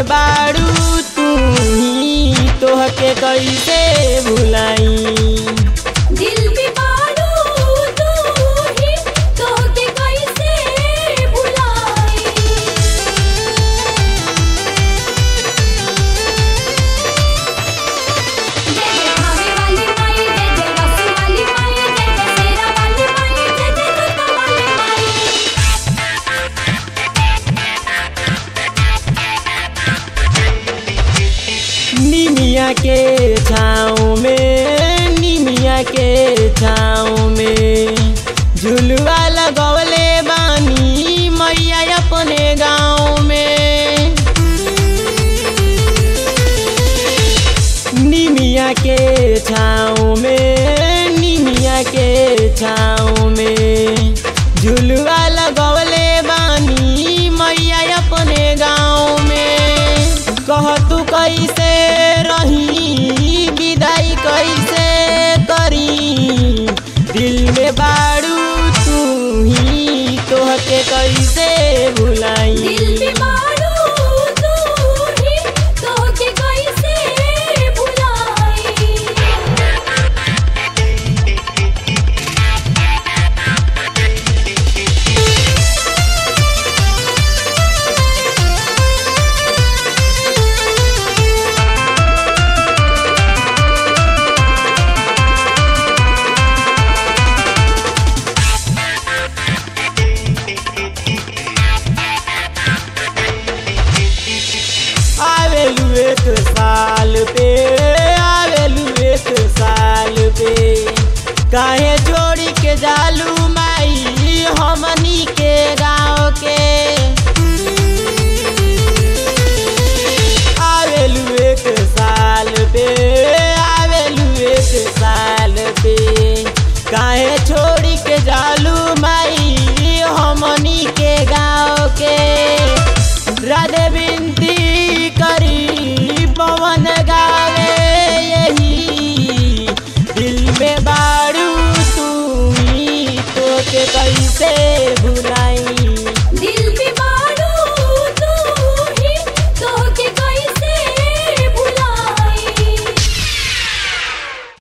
में बाड़ू तू ही तोहके कैसे भुलाई दिल में बाड़ू तू ही तोहके कैसे भुलाई जय जय भावे वाली माई जय जय रस वाली माई जय जय शेरा वाली माई जय जय दुर्गा वाली माई निमिया के छाँव में निमिया के छाँव में झुलवा लगवले बानी मैया अपने गाँव में निमिया के छाँव में निमिया के छाँव में झुलवा लगवले बानी मैया अपने गाँव में कह तू कैसे रही विदाई कैसे करी दिल में बाड़ू तू ही तोहके कैसे भुलाई दिल में बाड़ू तू ही तोहके कैसे भुलाई आवेलू एक साल पे आवेलू एक साल पे काहे जोड़ी के जालू